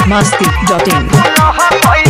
biharmasti.in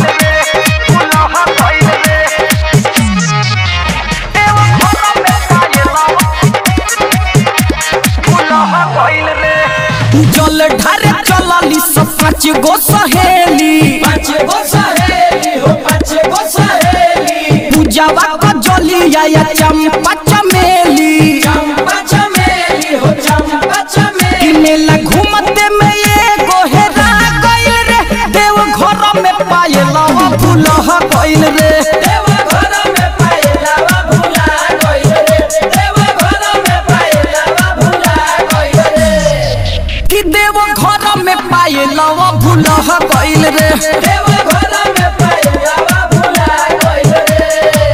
जल ढारे चलली सब पाँच गो सहेली पाँच गो सहेली हो पाँच गो सहेली पूजावा का जलिया या चंपा चमेली चंपा चमेली हो चंपा कि चमेली मेला घूमते में ये गोहेरा गइल रे देव घर में पायलवा फूलह गइल रे देव घर में पायलावा भुला गइल रे देव घर में पायलावा भुला गइल रे कि देव घर में पायलवा फूलह गइल रे देव घर में पायलावा भुला गइल रे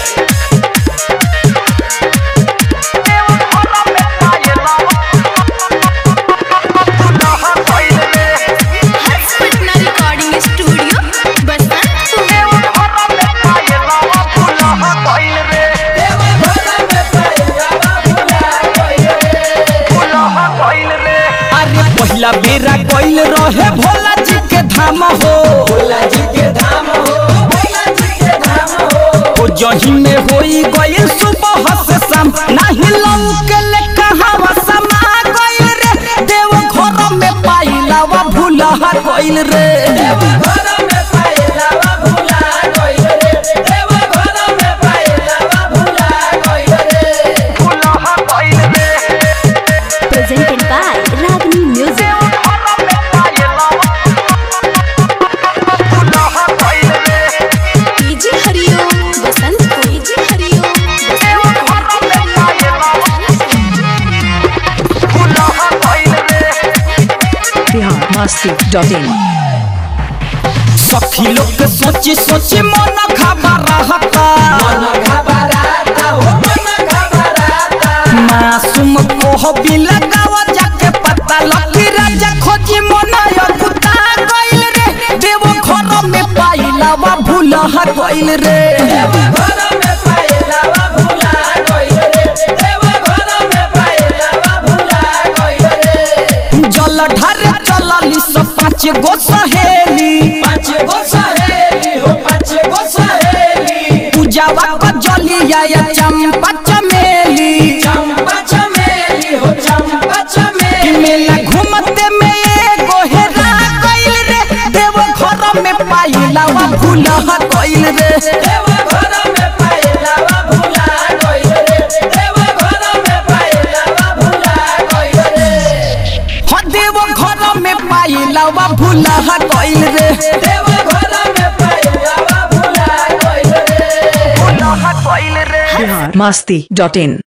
हर्ष पटना रिकॉर्डिंग स्टूडियो बसंतपुर देव घर में पायलावा भुला गइल रे अरे पहिला बेरा गइल रहे भोला जी के धाम हो भोला जी के धाम हो भोला जी के धाम हो ओ जही में होई गइल सुबह से शाम नाही लौके ले कहावा समा गइल रे देव घर में पाइलावा भूला गइल रे देव घर में पायलावा भुला गइल रे देव घर में पायलावा भुला गइल रे presented by Ragini music DJ Hariom Basantpur DJ Hariom biharmasti.in सखी लोग के सोची सोची मन खबर रहता मन घबराता हो मन घबराता मासूम कोह भी लगावा जाके पता लकी राजा खोजी मन अकुता गइल रे देव घर में पाइलावा भूला गइल रे देव घर में पायलावा भुला गइल रे देव घर में पायलावा भुला गइल रे जल ढारे चलली सब पाँच गो सहेली पाँच गो सहेली हो पाँच गो सहेली पूजावा का जलिया या चंपा चमेली चंपा चमेली हो चंपा कि चमेली मेला घूमते में ये गोहेरा गइल रे देव घर में पाइलावा भूला गइल रे देव घर में पायलावा भुला गइल रे देव घर में पायलावा भुला गइल रे हो देव घर में पाइलावा भूला गइल रे देव घर में पायलावा भुला गइल रे biharmasti.in